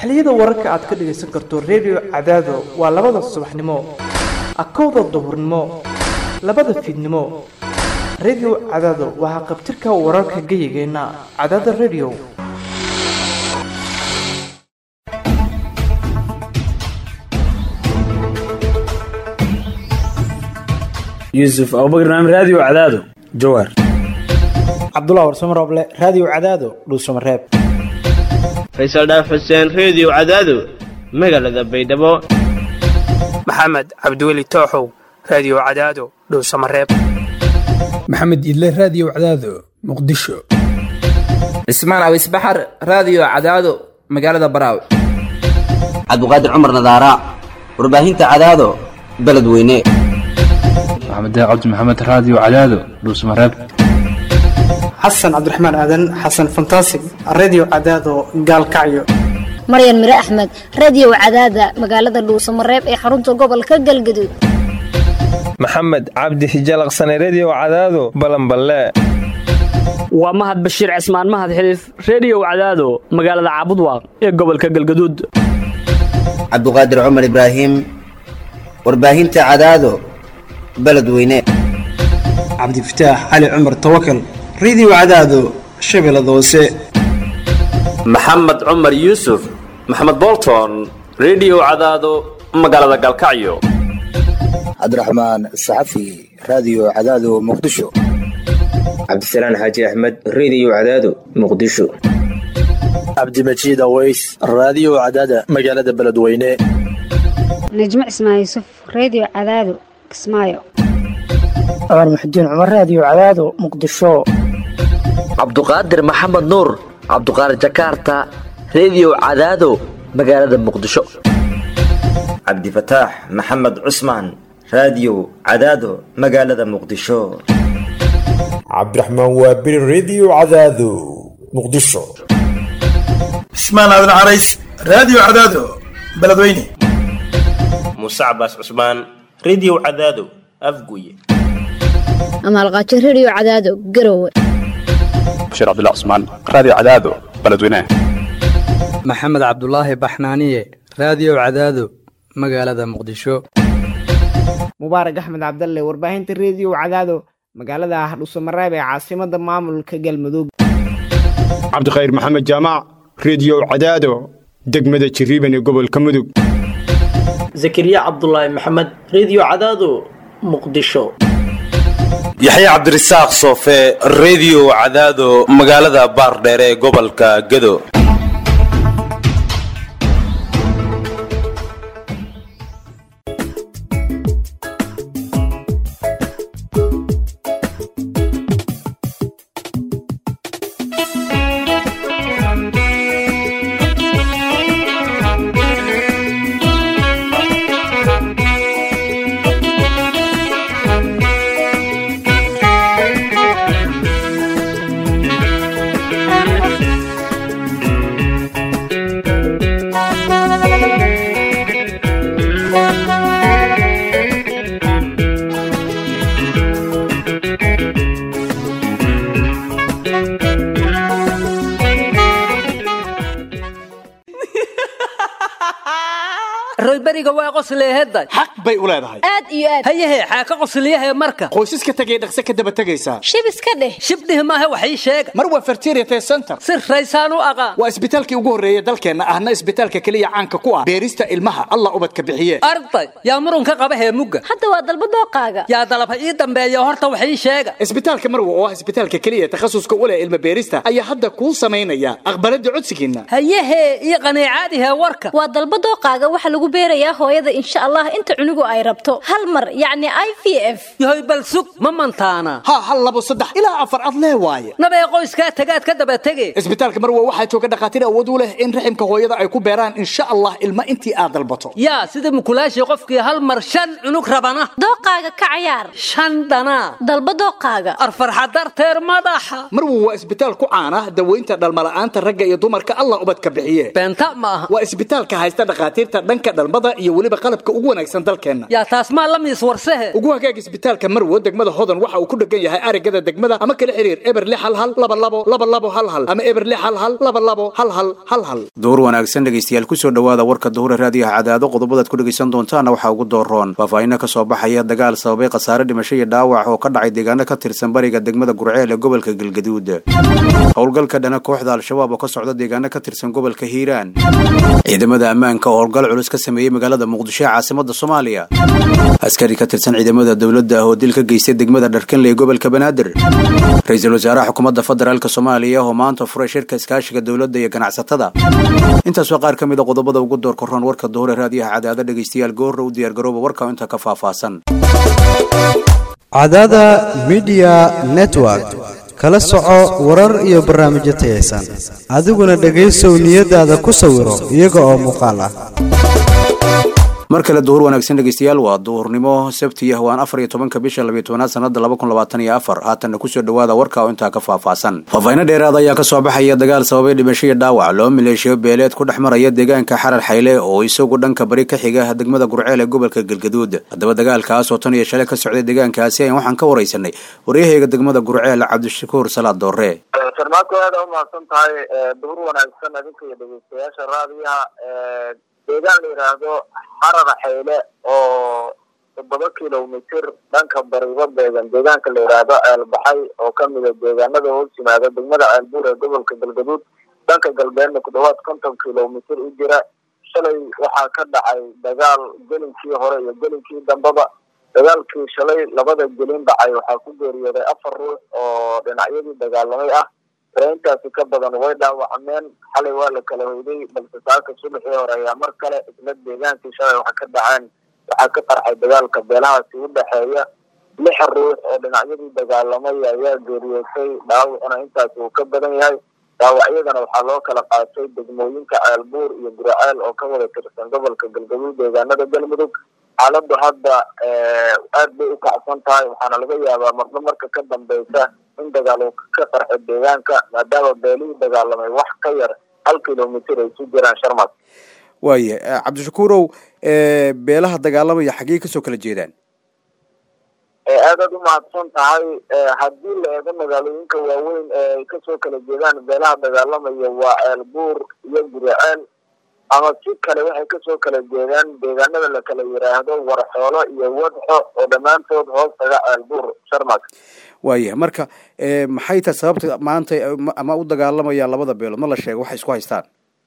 xilliyada wararka aad ka dhagaysan karto redio cadaado waa labada subaxnimo akowda duhurnimo labada fiidnimo redio cadaado waa haqabtirka wararka geyigeenna cadaada redio yuusuf abubakar naam raadiyo cadaado jawaar cabdullah warsamo rooble raadiyo cadaado dhuusamareeb faysal dhaaf xuseen reediyo cadaado magaalada baydhabo maxamed cabdiweli tooxow raadiyo cadaado dhowsamareeb maxamed idle raadiyo cadaado muqdisho cismaan awis baxar raadiyo cadaado magaalada baraaw cabdiqaadir cumar nadaara warbaahinta cadaado beledweyne maxamed cabdi maxamed raadiyo cadaado dhuusamareeb xasan cabdiraxmaan aadan xasan fantasig reediyo cadaado gaalkacyo maryan mire axmed reediyo cadaada magaalada dhuusamareeb ee xarunta gobolka galgaduud maxamed cabdi hijalaqsane reediyo cadaado balanballe waa mahad bashiir cismaan mahad xiliif reediyo cadaado magaalada caabudwaaq ee gobolka galgaduud cabduqaadir cumar ibraahim warbaahinta cadaado beledweyne cabdifataax cali cumar tawakal reediyo cadaado shabeellada hoose maxamed cumar yuusuf maxamed bolton reediyo cadaado magaalada galkacyo cabdiraxmaan saxafi raadiyo cadaado muqdisho cabdisalaan xaaji axmed reediyo cadaado muqdisho cabdimajiid aweys raadiyo cadaada magaalada beledweyne najmo cismaan yuusuf reediyo cadaado kismaayo cumar muxudiin cumar raadiyo cadaado muqdisho cabduqaadir maxamed nuur cabduqaadir jakaarta reediyo cadaado magaalada muqdisho cabdifataax maxamed cusmaan raadiyo cadaado magaalada muqdisho cabdiraxmaan waabiri reediyo cadaado muqdisho cismaan aadan carays raadiyo cadaado beledweyne muuse cabaas cusmaan reediyo cadaado afguye amaalqaajo reediyo cadaado garowe bashiir cabdilla cusmaan raadiyo cadaado beledweyne maxamed cabdulaahi baxnaaniye raadiyo cadaado magaalada muqdisho mubaarak axmed cabdalle warbaahinta reediyo cadaado magaalada hadhuusamareeb ee caasimada maamulka galmudug cabdikhayr maxamed jaamac reediyo cadaado degmada jiriiban ee gobolka mudug zakariya cabdulaahi maxamed reediyo cadaado muqdisho yaxya cabdirasaaq soofe reediyo cadaado magaalada baardheere ee gobolka gedo royberiga waa qosleeheday xaq bay u leedahay aad iyo aad hayahe xaa ka qosliyahe marka qoysaska tegay dhaqse ka daba tegaysaa shib iska dheh shibdhih maahe wax ii sheega mar waa fertiriate center si raysaan u aqaan waa isbitaalkii ugu horreeya dalkeenna ahna isbitaalka keliya caanka ku ah beerista ilmaha allah ubadka bixiye arday yaa murunka qaba heemugga hadda waa dalba dooqaaga yaa dalaba ii dambeeya horta wax ii sheega isbitaalka marwa oo ah isbitaalka keliya takhasuska u leh ilma beerista ayaa hadda kuu samaynaya aqbalada codsigiinna hayahe ii qaniicaadihe warka waa dalba dooqaaga waxa lagu beerayaa hooyada insha allah inta cunugu ay rabto hal mar yacni i v f yahoy bal sug ma mantaana ha hal labo saddex ilaa afar ad lee waaye nabee qoyskaa tagaad ka daba tege isbitaalka marwa waxaa jooga dhakhaatiir awood u leh in raximka hooyada ay ku beeraan insha allah ilma intii aad dalbato yaa sida mukulaashii qofkii hal mar shan cunug rabana dooqaaga ka cayaar shan dhanaa dalba dooqaaga arfarxa darteer madaxa marwa waa isbitaal ku caana daweynta dhalmala'aanta ragga iyo dumarka allah ubadka bixiye beenta ma aha waa isbitaalka haysta dhakhaatiirta dhanka dhalmada iyo weliba qalabka ugu wanaagsan dalkeenna yaa taas maa la miis warsehe ugu hagaag isbitaalka marwo degmada hodan waxa uu ku dhegan yahay arigada degmada ama kala xiriir eber lix hal hal laba labo laba labo hal hal ama eber lix hal hal laba labo hal hal hal hal duhur wanaagsan dhegaystayaal kusoo dhowaada warka duhure raadiyaha cadaado qodobadaad ku dhegaysan doontaana waxaa ugu dooroon faahfaahinno ka soo baxaya dagaal sababay khasaare dhimasho iyo dhaawac oo ka dhacay deegaano ka tirsan bariga degmada gurceel ee gobolka galgaduud howlgalka dhana kooxda al-shabaab oo ka socda deegaano ka tirsan gobolka hiiraan ciidamada ammaanka oo howlgal culus ka sameeyey magaalada muqdisho ee caasimada soomaaliya askari ka tirsan ciidamada dowladda ah oo dil ka geystay degmada dharkanle ee gobolka banaadir ra-iisul wasaaraha xukuumadda federaalk soomaaliya oo maanta furay shirka iskaashiga dowladda iyo ganacsatada intaas waa qaar ka mid a qodobada ugu door korroon warka duhure raadiyaha cadaado dhegaystayaal goorra u diyaargarooba warka inta ka faahfaahsan cadaada midiya network kala soco warar iyo barnaamijyo tayaysan adiguna dhegaysow niyadaada ku sawiro iyaga oo muuqaal ah mar kale duhur wanaagsan dhegaystayaal waa duhurnimo sabti ah waan afar iyo tobanka bisha labiyo tobanaad sanada laba kun labaatan iyo afar haatanna kusoo dhowaada warka oo intaa ka faahfaahsan faahfaahinno dheeraad ayaa ka soo baxaya dagaal sababay dhimasho iyo dhaawac loo maleeshiyo beeleed ku dhex maraya deegaanka xarar xayle oo isagu dhanka bari ka xiga degmada gurceel ee gobolka galgaduud haddaba dagaalkaas oo tan iyo shalay ka socday deegaankaasi ayaan waxaan ka waraysanay waryahayga degmada gurceel cabdishakuur salaad doore sarmaadku aada u mahadsan tahay duhur wanaagsan adinka iyo dhegeystayaasha raadiyaha deegaan la yidhaahdo xarar xayle oo toddoba kilomitir dhanka bariba beegan deegaanka la yidhaahdo ceelbaxay oo kamida deegaanada hoos yimaada degmada ceelbuur ee gobolka galgaduud dhanka galbeedna ku dhawaad konton kilomitir u jira shalay waxaa ka dhacay dagaal gelinkii hore iyo gelinkii dambeba dagaalkii shalay labada gelin dhacay waxaa ku geeriyooday afar ruux oo dhinacyadii dagaalamay ah intaasi ka badan way dhaawacmeen xalay waa la kala hoyday balse saaka subaxii hore ayaa mar kale isla deegaankii shalay waxa ka dhaceen waxaa ka qarxay dagaalka beelahaasi u dhexeeya lix ruux oo dhinacyadii dagaalamay ayaa geeriyootay dhaawacuna intaasi uu ka badan yahay dhaawacyadana waxaa loo kala qaatay degmooyinka ceelbuur iyo guraceel oo ka wada tirsan gobolka galgaduud deegaanada galmudug xaaladdu hadda aad bay u kacsan tahay waxaana laga yaabaa marba marka ka dambeysa in dagaal uu ka qarxo deegaanka maadaama beelihii dagaalamay wax ka yar hal kilomitir ay ku jiraan sharmad waaya cabdishakuurow beelaha dagaalamaya xaggee kasoo kala jeedaan aadaad u mahadsan tahay haddii la eego magaalooyinka waaweyn ee ay kasoo kala jeedaan beelaha dagaalamaya waa ceelbuur iyo guriceel ama si kale waxay kasoo kala jeedaan deegaanada la kala yidhaahdo warxoolo iyo wadxo oo dhammaantood hoos taga ceelbuur sharmad waaya marka maxay tahay sababta maanta ama u dagaalamayaan labada beelood ma la sheego waxay isku haystaan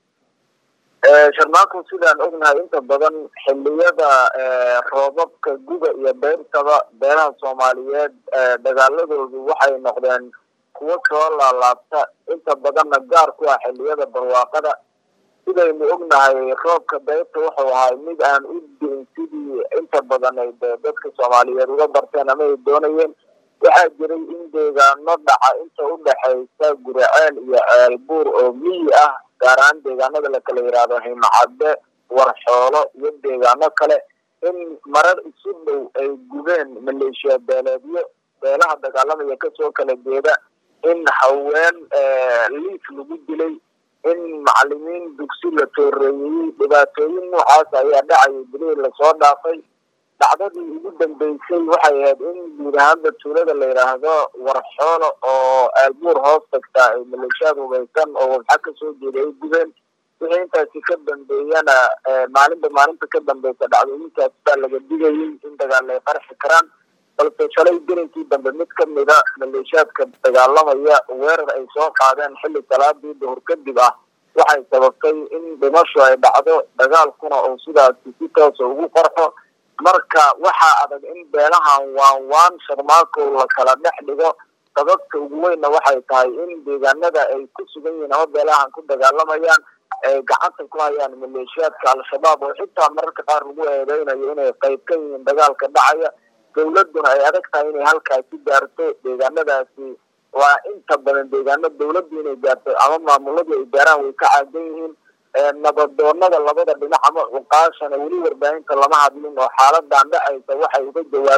sharmaanku sidaan ognahay inta badan xiliyada roobabka guga iyo beyrtaba beelaha soomaaliyeed dagaaladoodu waxay noqdeen kuwo soo laalaabta inta badanna gaar ku ah xiliyada barwaaqada sidaynu ognahay roobka beyrta wuxuu ahaa mid aan u diin sidii inta badan ay dadka soomaaliyeed uga barteen ama ay doonayeen waxaa jiray in deegaano dhaca inta u dhexaysa guraceel iyo ceelbuur oo miyi ah gaar ahaan deegaanada la kala yidhaahdo himacadde warxoolo iyo deegaano kale in marar isu dhow ay gubeen maleeshiya beeleedyo beelaha dagaalamaya kasoo kala jeeda in haween liif lagu dilay in macalimiin dugsi la tooreeyey dhibaatooyin noocaas ayaa dhacayay bilihii lasoo dhaafay dhacdadii ugu dambeysay waxay ahayd in guud ahaanba tuulada la yidhaahdo warxoolo oo aalbuur hoos tagtaa ay maleeshiyaad hubaysan oo wabxa kasoo jeeda ay gubeen wixii intaasi ka dambeeyana maalinba maalinta ka dambeysa dhacdooyinkaas baa laga digayay in dagaal ay qarxi karaan balse shalay gelinkii dambe mid kamida maleeshiyaadka dagaalamaya weerar ay soo qaadeen xilli salaadii duhur kadib ah waxay sababtay in dhimashu ay dhacdo dagaalkuna uu sidaasi si toosa ugu qarxo marka waxaa adag in beelahan waan waan sharmaako la kala dhex dhigo sababta ugu weynna waxay tahay in deegaanada ay ku sugan yihiin ama beelahan ku dagaalamayaan ay gacanta ku hayaan maleeshiyaadka al-shabaab oo xitaa mararka qaar lagu eedeynayo inay qayb ka yihiin dagaalka dhacaya dowladuna ay adag tahay inay halkaasi gaarto deegaanadaasi waa inta badan deegaano dowladdu inay gaarto ama maamuladu ay gaaraan way ka caagan yihiin nabadoonada labada dhinac ama cuqaashana weli warbaahinta lama hadlin oo xaaladan dhacaysa waxay uga jawaabaan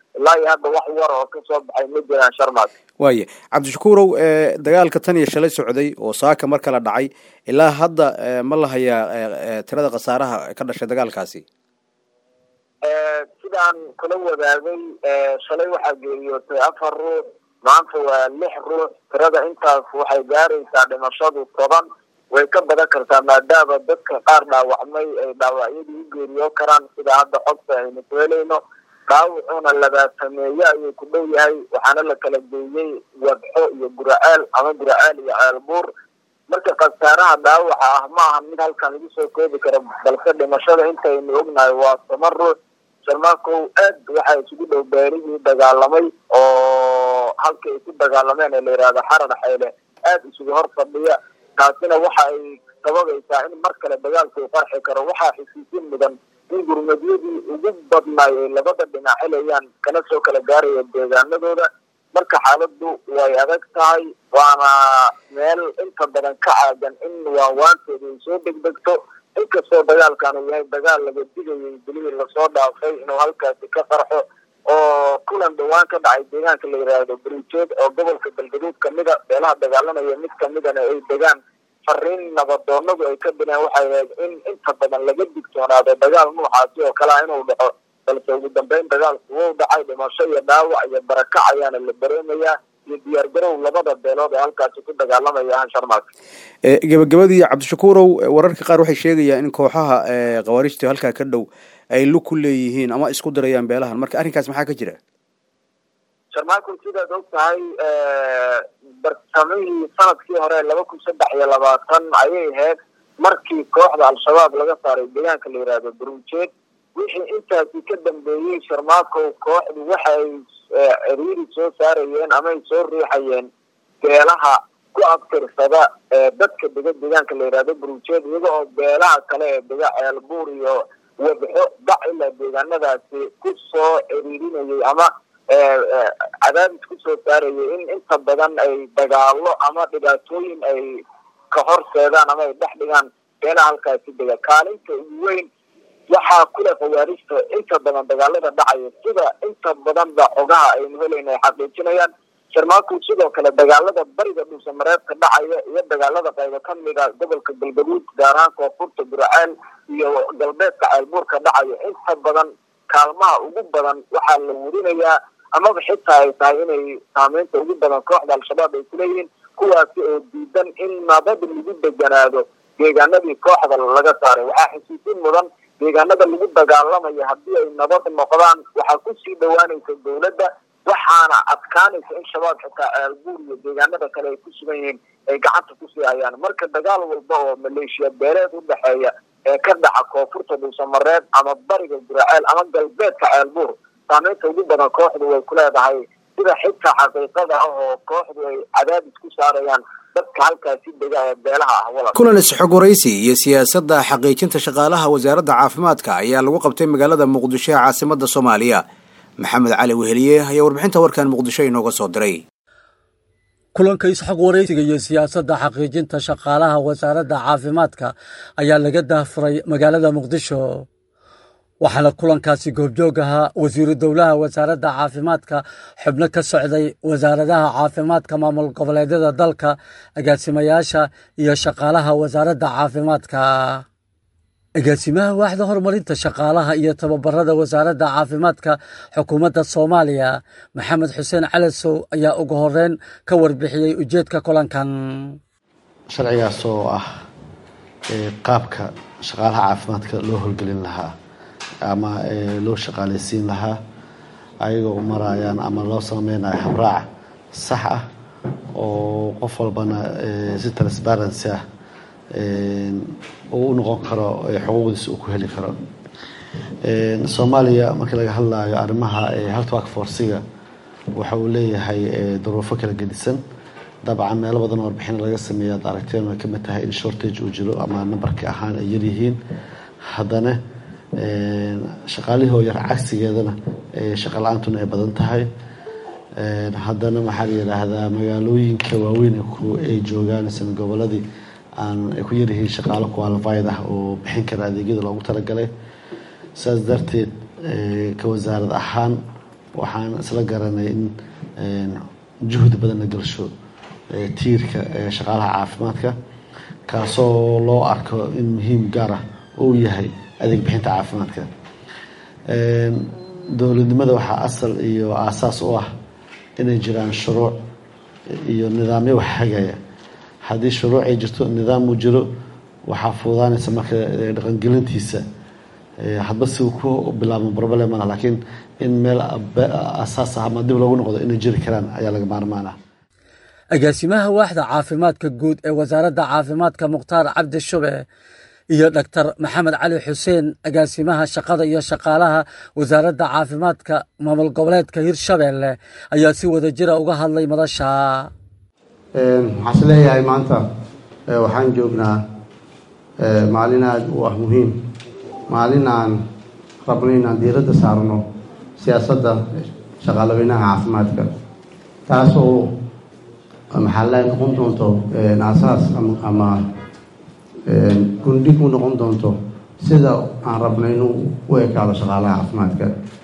ilaa iyo hadda wax war oo kasoo baxay ma jiraan sharmaad waaye cabdishakuurow dagaalka tan iyo shalay socday oo saaka mar kala dhacay ilaa hadda ma la hayaa tirada khasaaraha ka dhashay dagaalkaasi sidaan kula wadaagay shalay waxaa geeriyootay afar ruux maanta waa lix ruux tirada intaas waxay gaaraysaa dhimashadu toban way ka badan kartaa maadaama dadka qaar dhaawacmay ay dhaawacyadii u geeriyo karaan sida hadda xogta aynu ku helayno dhaawacuna labaatameeye ayuu ku dhow yahay waxaana la kala geeyey wadxo iyo guraceel ama guraceel iyo ceelbuur marka khasaaraha dhaawaca ah ma aha mid halkan lagu soo koobi karo balse dhimashada intaynu ognahay waa toban ruux sharmaakow aad waxaa isugu dhow beerihii dagaalamay oo halka ay ku dagaalameen ee la yidhahdo xarar xeyle aad isugu hor fadhiya taasina waxa ay sababaysaa in mar kale dagaalku uu qarxi karo waxaa xusuusin mudan in gurmadyadii ugu badnaay ay labada dhinac helayaan kana soo kala gaaraya deegaanadooda marka xaaladdu way adag tahay waana meel inta badan ka caagan in waawaanteedu ay soo degdegto inkastoo dagaalkan uu yahay dagaal laga digayay bilihii lasoo dhaafay inuu halkaasi ka qarxo oo kulan dhawaan ka dhacay deegaanka la yidhaahdo barijeed oo gobolka galgaduud kamida beelaha dagaalamaya mid kamidana ay degaan fariin nabadoonadu ay ka dileen waxay ahayd in inta badan laga digtoonaado dagaal noocaasi oo kale ah inuu dhaco balse ugu dambeyn dagaalku wuu dhacay dhimasho iyo dhaawac iyo barakac ayaana la dareemayaa iyo diyaar garow labada beelood ee halkaasi ku dagaalamaya sharmaak gebagabadii cabdishakuurow wararka qaar waxay sheegayaan in kooxaha khawaarijta halkaa ka dhow ay lug ku leeyihiin ama isku dirayaan beelahan marka arrinkaas maxaa ka jira sharmaako sidaad og tahay bartamihii sanadkii hore laba kun saddex iyo labaatan ayay ahayd markii kooxda al-shabaab laga saaray deegaanka la yidhaahdo baruujeed wixii intaasi ka dambeeyey sharmaakow kooxdu waxa ay ciriiri soo saarayeen ama ay soo riixayeen beelaha ku abtirsada dadka dega deegaanka la yidhahdo baruujeed iyaga oo beelaha kale ee dega ceelbuur iyo wadxo bac ilaa deegaanadaasi ku soo ciriirinayay ama cadaadis kusoo saarayay in inta badan ay dagaalo ama dhibaatooyin ay ka horseedaan ama ay dhex dhigaan beelaha halkaasi dega kaalinta ugu weyn waxaa kule khawaarijta inta badan dagaalada dhacaya sida inta badanba xogaha aynu helayna ay xaqiijinayaan sharmaaku sidoo kale dagaalada bariga dhuusamareedka dhacaya iyo dagaalada qaybo kamida gobolka galgaduud gaar ahaan koonfurta burceel iyo galbeedka ceelbuurka dhacaya inta badan kaalmaha ugu badan waxaa la werinayaa amaba xitaa ay tahay inay saameynta ugu badan kooxda al-shabaab ay kuleeyihiin kuwaasi oo diidan in nabad lagu deganaado deegaanadii kooxda laga saaray waxaa xusuusin mudan deegaanada lagu dagaalamayo haddii ay nabad noqdaan waxaa kusii dhawaanaysa dowladda waxaana adkaanaysa in shabaab xitaa ceelbuur iyo deegaanada kale ay ku sugan yihiin ay gacanta kusii hayaan marka dagaal walba oo maleeshiya beeleed u dhexeeya ee ka dhaca koonfurta dhuusamareed ama bariga guraceel ama galbeedka ceelbuur saameynta ugu badan kooxdu way ku leedahay sida xitaa xaqiiqada ah oo kooxdu ay cadaadis ku saarayaan dadka halkaasi dega ee beelaha ah walal kulan isxog waraysi iyo siyaasadda xaqiijinta shaqaalaha wasaaradda caafimaadka ayaa lagu qabtay magaalada muqdisho ee caasimada soomaaliya maxamed cali weheliye ayaa warbixinta warkan muqdisho inooga soo diray kulanka isxog waraysiga iyo siyaasadda xaqiijinta shaqaalaha wasaaradda caafimaadka ayaa laga daahfuray magaalada muqdisho waxaana kulankaasi goobjoog ahaa wasiiru dowlaha wasaaradda caafimaadka xubno ka socday wasaaradaha caafimaadka maamul goboleedyada dalka agaasimayaasha iyo shaqaalaha wasaaradda caafimaadka agaasimaha waaxda horumarinta shaqaalaha iyo tababarada wasaaradda caafimaadka xukuumadda soomaaliya maxamed xuseen calasow ayaa ugu horeyn ka warbixiyey ujeedka kulankan sharcigaas oo ah qaabka shaqaalaha caafimaadka loo howlgelin lahaa ama loo shaqaaleysiin lahaa ayagoo u marayaan ama loo sameynayo habraac sax ah oo qof walbana si transparency ah uu u noqon karo xuquuqdiisa uu ku heli karo soomaaliya markii laga hadlayo arrimaha health work forciga waxa uu leeyahay duruufo kala gedisan dabcan meelo badan oo warbixin laga sameeya ad aragteen way kamid tahay in shortage uu jiro ama nambarka ahaan ay yaryihiin haddana shaqaalihii oo yar cagsigeedana shaqa la-aantuna ay badan tahay haddana maxaa la yidhaahdaa magaalooyinka waaweyn ay joogaan isla goboladii aan ay ku yaryihiin shaqaalo qualified ah oo bixin kara adeegyada loogu talagalay saas darteed ka wasaarad ahaan waxaan isla garanay in juhdi badan la gelsho tiirka shaqaalaha caafimaadka kaasoo loo arko in muhiim gaar ah uu yahay adeeg bixinta caafimaadka dowladnimada waxaa asal iyo aasaas u ah inay jiraan shuruuc iyo nidaamyo wax hagaya haddii shuruuc ay jirto nidaam uu jiro waxaa fuudaanaysa marka dhaqangelintiisa hadba si uu ku bilaabmo problem malaha laakiin in meel asaas ah ama dib loogu noqdo inay jiri karaan ayaa laga maarmaan ah agaasimaha waaxda caafimaadka guud ee wasaaradda caafimaadka mukhtaar cabdi shube iyo dhaktar maxamed cali xuseen agaasimaha shaqada iyo shaqaalaha wasaaradda caafimaadka maamul goboleedka hirshabeelle ayaa si wadajira uga hadlay madasha waxaan is leeyahay maanta waxaan joognaa maalin aada u ah muhiim maalin aan rabno inaan diiradda saarno siyaasadda shaqaalaweynaha caafimaadka taas oo maxaa la noqon doonto aasaas ama gundhig u noqon doonto sida aan rabno inuu u ekaado shaqaalaha caafimaadka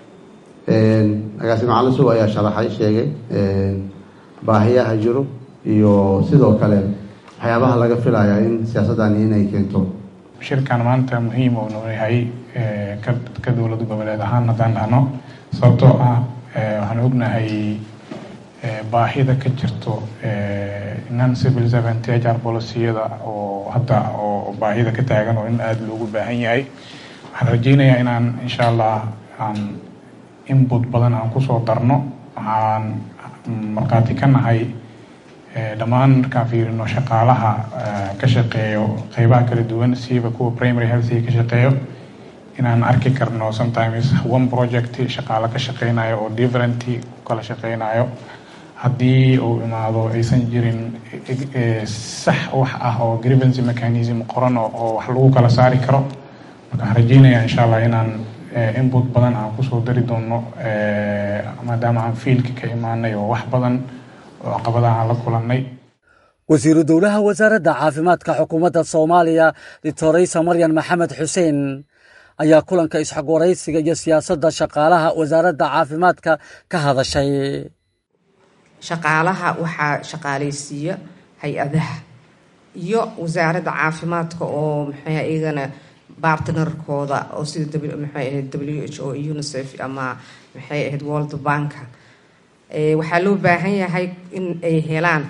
agaasimo calisow ayaa sharaxay sheegay baahiyaha jiro iyo sidoo kale waxyaabaha laga filayaa in siyaasaddani inay keento shirkan maanta muhiim uu noo yahay ka dowlad goboleed ahaan haddaan dhahno sababtoo ah waxaan ognahay baahida ka jirto non civil servant hr policiyada oo hadda oo baahida ka taagan oo in aada loogu baahan yahay waxaan rajeynayaa inaan insha allah aan input badan aan kusoo darno waxaan markhaati ka nahay dhammaan markaan fiirino shaqaalaha ka shaqeeyo qeybaha kala duwan siiba kuwa primary healthiga ka shaqeeyo inaan arki karno sometimes one project shaqaalo ka shaqeynayo oo different kala shaqeynayo haddii uu imaado aysan jirin sax wax ah oo grievance mechanism qoran oo wax lagu kala saari karo marka waxaan rajeynayaa insha allah inaan input badan aan kusoo dari doono maadaama aan fiilka ka imaanay oo wax badan oo caqabadaha aan la kulannay wasiiru dowlaha wasaaradda caafimaadka xukuumadda soomaaliya doctoraysa maryan maxamed xuseen ayaa kulanka isxog waraysiga iyo siyaasadda shaqaalaha wasaaradda caafimaadka ka hadashay shaqaalaha waxaa shaqaalaysiiya hay-adaha iyo wasaaradda caafimaadka oo maxay iyagana bartnerkooda oo sida maxay ahayd w h o unicef ama maxay ahayd world banka waxaa loo baahan yahay in ay helaan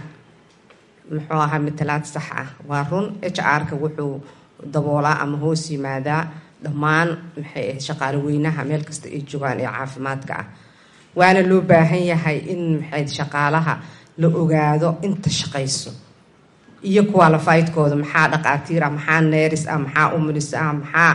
muxuu ahaa matalaad sax ah waa run h r-ka wuxuu daboolaa ama hoos yimaadaa dhammaan maxay ahayd shaqaale weynaha meel kasta ay joogaan ee caafimaadka ah waana loo baahan yahay in maxay shaqaalaha la ogaado inta shaqayso iyo qualifiedkooda maxaa dhaqaatiir ah maxaa neris ah maxaa umulis ah maxaa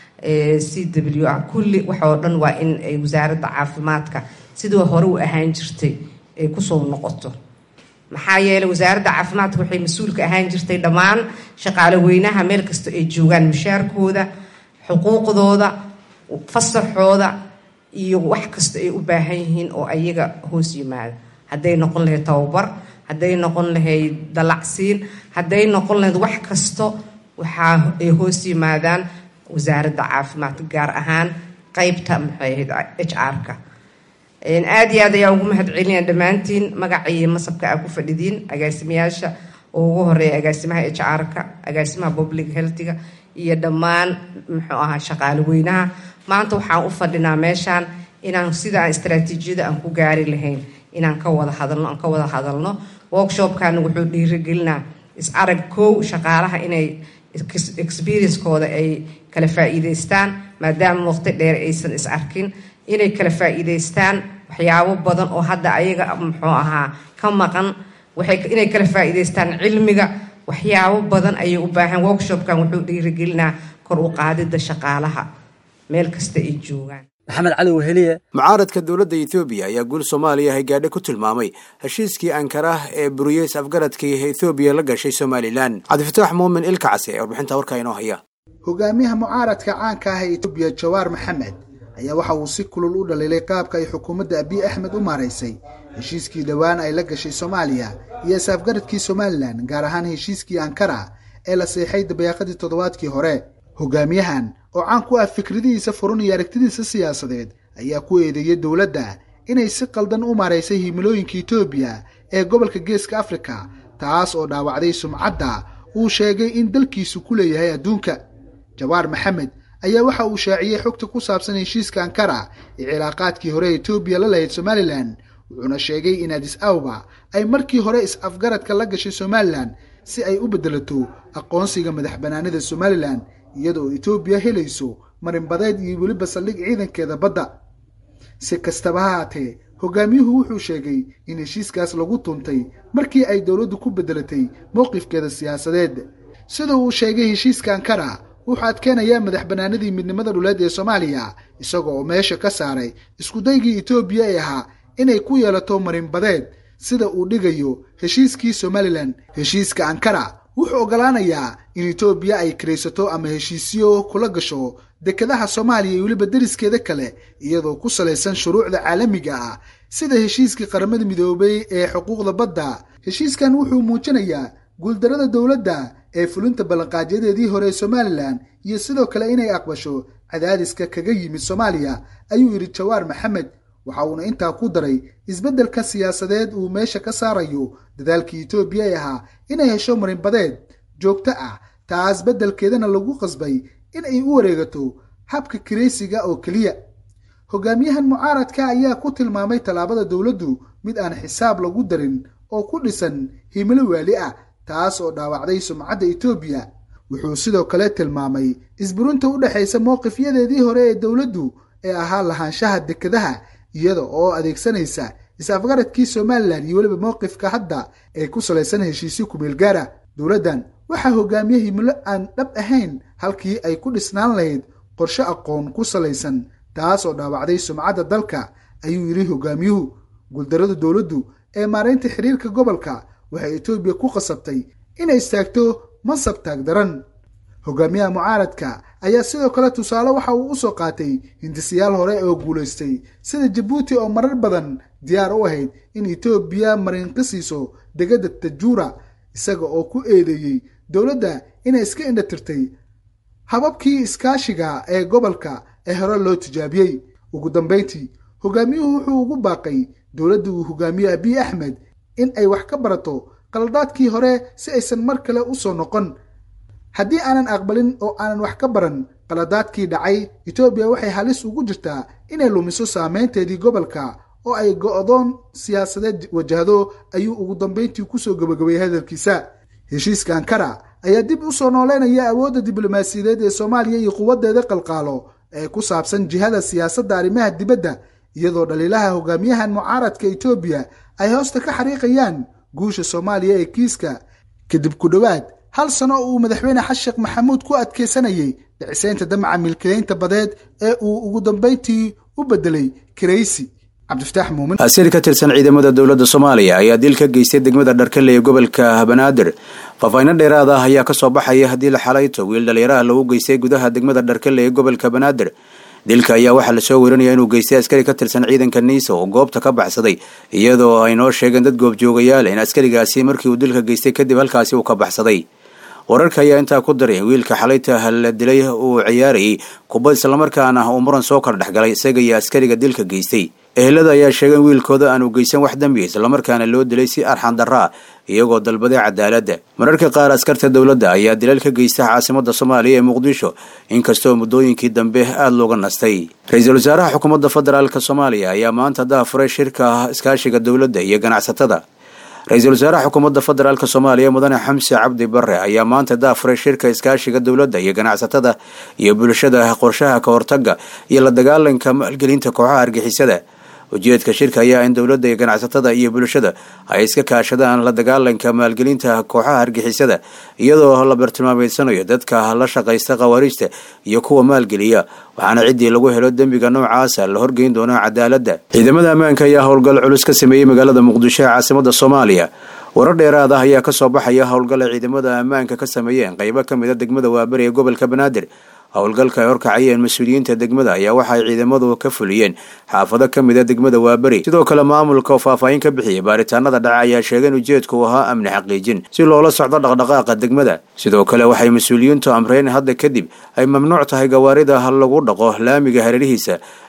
c w ah kulli waxoo dhan waa in ay wasaaradda caafimaadka sidii hore u ahaan jirtay ay kusoo noqoto maxaa yeeley wasaaradda caafimaadka waxay mas-uulka ahaan jirtay dhammaan shaqaale weynaha meel kasta ay joogaan mushaarkooda xuquuqdooda fasaxooda iyo wax kasta ay u baahan yihiin oo ayaga hoos yimaada hadday noqon lahayd tababar hadday noqon lahayd dalacsiin hadday noqon lahayd wax kasto waxaa ay hoos yimaadaan wasaaradda caafimaadka gaar ahaan qeybta maxay ahayd h r-ka aada iyo aad ayaa ugu mahad celinaya dhammaantiin magaca iyo masabka aa ku fadhidiin agaasimayaasha oo ugu horeeya agaasimaha h r-ka agaasimaha public healthiga iyo dhammaan muxuu ahaa shaqaale weynaha maanta waxaan u fadhinaa meeshaan inaan sidaan istraatiijiyada aan ku gaari lahayn inaan ka wada hadalno aan ka wada hadalno workshopkana wuxuu dhiirigelinaa is arag kow shaqaalaha inay experiencekooda ay kala faa-iideystaan maadaama waqti dheer aysan is arkin inay kala faa-iideystaan waxyaabo badan oo hadda ayaga muxuu ahaa ka maqan waxay inay kala faa-iideystaan cilmiga waxyaabo badan ayay u baahan workshopkan wuxuu dhiirigelinaa kor u qaadida shaqaalaha meel kasta ay joogaan maxamed cali weheliye mucaaradka dowladda ethoobiya ayaa guul soomaaliya haygaadhe ku tilmaamay heshiiskii ankarah ee buriyeys afgaradkii ethoobiya la gashay somalilan cabdifataax muumin ilkacase ee warbixinta warkaa inoo haya hogaamiyaha mucaaradka caanka ah ee etoobiya jawaar maxamed ayaa waxa uu si kulul u dhaliilay qaabka ay xukuumadda abiy axmed u maaraysay heshiiskii dhowaan ay la gashay soomaaliya iyo is-afgaradkii somalilan gaar ahaan heshiiskii ankara ee la seexay dabayaaqadii toddobaadkii hore hogaamiyahan oo caan ku ah fikradihiisa furun iyo aragtidiisa siyaasadeed ayaa ku eedeeyey dowladda inay si qaldan u maaraysay himilooyinka etoobiya ee gobolka geeska afrika taas oo dhaawacday sumcadda uu sheegay in dalkiisu ku leeyahay adduunka jawaar maxamed ayaa waxa uu shaaciyey xogta ku saabsan heshiiska ankara ee cilaaqaadkii hore etoobiya la lahayd somalilan wuxuuna sheegay in adis awba ay markii hore is-afgaradka la gashay somalilan si ay u beddelato aqoonsiga madax bannaanida somalilan iyadoo etoobiya helayso marinbadeed iyo weliba saldhig ciidankeeda badda si kastaba ha haatee hogaamiyuhu wuxuu sheegay in heshiiskaas lagu tuntay markii ay dowladdu ku beddelatay mowqifkeeda siyaasadeed sida uu sheegay heshiiska ankara wuxuu adkeenayaa madax bannaanidii midnimada dhuleed ee soomaaliya isaga oo meesha ka saaray iskudaygii etoobiya ee ahaa inay ku yeelato marinbadeed sida uu dhigayo heshiiskii somalilan heshiiska ankara wuxuu oggolaanayaa in etoobiya ay kiraysato ama heshiisyo kula gasho dekedaha soomaaliya iyo weliba deriskeeda kale iyadoo ku salaysan shuruucda caalamiga ah sida heshiiskii qaramada midoobay ee xuquuqda badda heshiiskan wuxuu muujinayaa guuldarada dowladda ee fulinta ballanqaadyadeedii hore ee somalilan iyo sidoo kale inay aqbasho cadaadiska kaga yimid soomaaliya ayuu yidhi jawaar maxamed waxa uuna intaa ku daray isbeddelka siyaasadeed uu meesha ka saarayo dadaalkii etoobiya ee ahaa inay hesho marinbadeed joogto ah taas beddelkeedana lagu qasbay in ay u wareegato habka kiraysiga oo keliya hogaamiyahan mucaaradka ayaa ku tilmaamay tallaabada dowladdu mid aan xisaab lagu darin oo ku dhisan himilo waali ah taas oo dhaawacday sumcadda etoobiya wuxuu sidoo kale tilmaamay isburinta u dhexaysa mowqifyadeedii hore ee dowladdu ee ahaa lahaanshaha dekedaha iyada oo adeegsanaysa is-afgaradkii somalilan iyo weliba mowqifka hadda ee ku salaysan heshiisyo kumeel gaara dowladdan waxaa hogaamiye himilo aan dhab ahayn halkii ay ku dhisnaan lahayd qorshe aqoon ku salaysan taas oo dhaawacday sumcadda dalka ayuu yidhi hogaamiyuhu guuldarada dowladdu ee maaraynta xiriirka gobolka waxay etoobiya ku qasabtay inay istaagto mansab taagdaran hogaamiyaha mucaaradka ayaa sidoo kale tusaale waxa uu u soo qaatay hindisayaal hore oo guulaystay sida jabuuti oo marar badan diyaar u ahayd in etoobiya marinka siiso degada tajuura isaga oo ku eedeeyey dowladda inay iska indhatirtay hababkii iskaashiga ee gobolka ee hore loo tijaabiyey ugu dambayntii hogaamiyuhu wuxuu ugu baaqay dowladda uu hogaamiye abiy axmed in ay wax ka barato qaladaadkii hore si aysan mar kale u soo noqon haddii aanan aqbalin oo aanan wax ka baran qaladaadkii dhacay etoobiya waxay halis ugu jirtaa inay lumiso saameynteedii gobolka oo ay go'doon siyaasadeed wajahdo ayuu ugu dambayntii kusoo gabagabayay hadalkiisa heshiiska ankara ayaa dib u soo nooleynaya awoodda diblomaasiyadeed ee soomaaliya iyo quwaddeeda qalqaalo ee ku saabsan jihada siyaasadda arrimaha dibadda iyadoo dhaliilaha hogaamiyahan mucaaradka etoobiya ay hoosta ka xariiqayaan guusha soomaaliya ee kiiska kadib ku dhowaad hal sano oo uu madaxweyne xasan sheekh maxamuud ku adkaysanayay dhicisaynta damaca milkilaynta badeed ee uu ugu dambayntii u bedelay kiraysi cabdifataax muumin asiir ka tirsan ciidamada dowladda soomaaliya ayaa dil ka geystay degmada dharkale ee gobolka banaadir faafayno dheeraad ah ayaa kasoo baxaya haddii la xalayto wiil dhalinyaraha lagu geystay gudaha degmada dharkale ee gobolka banaadir dilka ayaa waxaa lasoo weerinaya inuu geystay askari ka tirsan ciidanka niisa oo goobta ka baxsaday iyadoo ay noo sheegeen dad goobjoogayaal in askarigaasi markii uu dilka geystay kadib halkaasi uu ka baxsaday wararka ayaa intaa ku daray wiilka xalayta la dilay uu ciyaarayay kubad islamarkaana uu muran soo kala dhexgalay isaga iyo askariga dilka geystay ehelada ayaa sheegay in wiilkooda aanu geysan wax dembi islamarkaana loo dilay si arxan darraa iyagoo dalbaday cadaaladda mararka qaar askarta dowladda ayaa dilal ka geysta caasimada soomaaliya ee muqdisho inkastoo muddooyinkii dambe aada looga nastay ra-iisul wasaaraha xukuumadda federaalk soomaaliya ayaa maanta daafuray shirka iskaashiga dowladda iyo ganacsatada ra-iisul wasaaraha xukuumadda federaalk soomaaliya mudane xamse cabdi bare ayaa maanta daafuray shirka iskaashiga dowladda iyo ganacsatada iyo bulshada qorshaha ka hortaga iyo la dagaalanka maalgelinta kooxaha argixisada ujeedka shirka ayaa in dowladda iyo ganacsatada iyo bulshada ay iska kaashadaan la dagaalanka maalgelinta kooxaha argixisada iyadoo la bartilmaameedsanayo dadka la shaqaysta khawaariijta iyo kuwa maalgeliya waxaana ciddii lagu helo dembiga noocaasa la horgeyn doonaa cadaaladda ciidamada ammaanka ayaa howlgal culus ka sameeyey magaalada muqdisho ee caasimada soomaaliya warar dheeraad ah ayaa kasoo baxaya howlgal ay ciidamada ammaanka ka sameeyeen qaybo ka mid a degmada waabari ee gobolka banaadir howlgalka ay horkacayeen mas-uuliyiinta degmada ayaa waxa ay ciidamadu ka fuliyeen xaafado ka mid a degmada waaberi sidoo kale maamulka oo faahfaahin ka bixiyay baaritaanada dhaca ayaa sheegay in ujeedku uu ahaa amni xaqiijin si loola socdo dhaqdhaqaaqa degmada sidoo kale waxay mas-uuliyiintu amreen hadda kadib ay mamnuuc tahay gawaarida lagu dhaqo laamiga hareerihiisa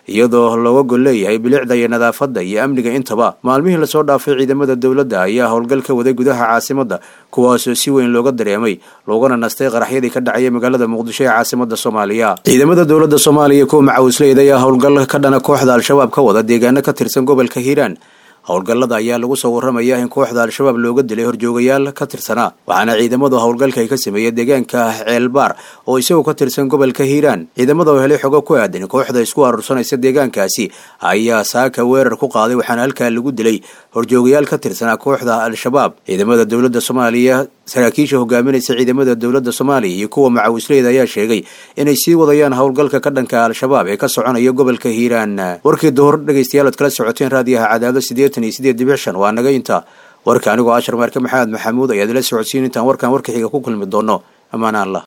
iyadoo looga gol leeyahay bilicda iyo nadaafadda iyo amniga intaba maalmihii lasoo dhaafay ciidamada dowladda ayaa howlgal ka waday gudaha caasimadda kuwaasoo si weyn looga dareemay loogana nastay qaraxyadii ka dhacaya magaalada muqdisho ee caasimada soomaaliya ciidamada dowladda soomaaliya kuwa macawisleyda ayaa howlgal ka dhana kooxda al-shabaab ka wada deegaano ka tirsan gobolka hiiraan howlgallada ayaa lagu soo warramaya in kooxda al-shabaab looga dilay horjoogayaal ka tirsanaa waxaana ciidamadu howlgalka ay ka sameeyey deegaanka ceelbaar oo isagoo ka tirsan gobolka hiiraan ciidamada oo helay xogo ku aadan kooxda isku aruursanaysa deegaankaasi ayaa saaka weerar ku qaaday waxaana halkaa lagu dilay horjoogayaal ka tirsanaa kooxda al-shabaab ciidamada dowladda soomaaliya saraakiisha hogaaminaysa ciidamada dowladda soomaaliya iyo kuwa macawisleyda ayaa sheegay inay sii wadayaan howlgalka ka dhanka al-shabaab ee ka soconaya gobolka hiiraan warkii duhur dhegaystayaal oad kala socoteen raadiyaha cadaado sideetan iyo sideed dibic shan waa naga inta warka anigoo ashar maarke maxamed maxamuud ayaad ila socodsiin intaan warkan warka xiga ku kulmi doono ammaana allah